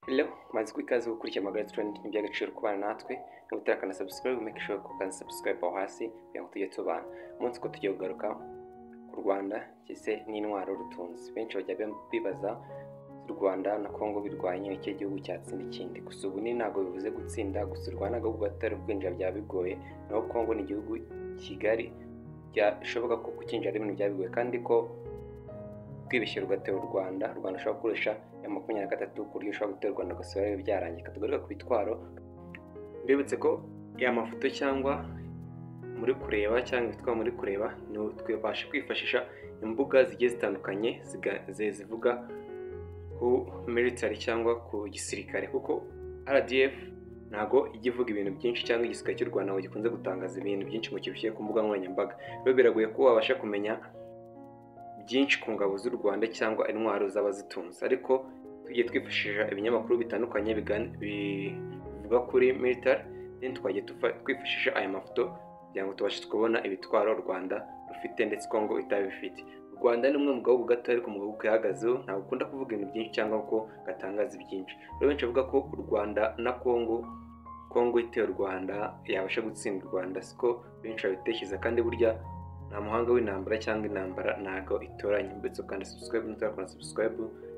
Hello, maze ko ikaze gukurikira Magara Trend ni iby'agaciro kubana natwe, nubutera kana subscribe, make sure ko kana subscribe aho hasi kugira ngo tujye tubana. Umunsi ko tugiye kugaruka ku Rwanda kise n'intwaro rutunzi. Benshi bajya bibaza u Rwanda na Kongo birwanye iki gihugu cyatsinda ikindi. Gusa ubu ni ntabwo bivuze gutsinda, gusa u Rwanda ahubwo atari kwinjira byaba bigoye, naho Kongo ni igihugu kigari byashoboka ko kukinjira ari ibintu byabigoye kandi ko twibishyira ugatera u Rwanda, u Rwanda ushobora gukoresha ya makumyabiri na gatatu ku buryo ushobora gutera u Rwanda ugasura biba byarangiye. Katugaruka ku bitwaro, mbibutse ko ya mafoto cyangwa muri kureba cyangwa ibitwaro muri kureba, twabasha kwifashisha imbuga zigiye zitandukanye ziga- zi- zivuga ku military cyangwa ku gisirikare kuko RDF ntago ijya ivuga ibintu byinshi cyangwa igisirikare cy'u Rwanda ngo gikunze gutangaza ibintu byinshi ngo kibishyire ku mbuga nkoranyambaga. Rero biragoye ko wabasha kumenya byinshi ku ngabo z'u Rwanda cyangwa intwaro z'abazitunze ariko tugiye twifashisha ibinyamakuru bitandukanye bigan- bivuga kuri military then twajya tufa- twifashisha aya mafoto kugira ngo tubashe kubona ibitwaro u Rwanda rufite ndetse Kongo itabifite u Rwanda ni umwe mu bihugu gato ariko mu bihugu ihagazeho ntabwo ukunda kuvuga ibintu byinshi cyangwa ko gatangaza ibyinshi rero benshi bavuga ko u Rwanda na Kongo Kongo iteye u Rwanda yabasha gutsinda u Rwanda siko benshi babitekereza kandi burya nta muhanga w'intambara cyangwa intambara ntago itoranya mbetse ukanda subscribe n'utarakora subscribe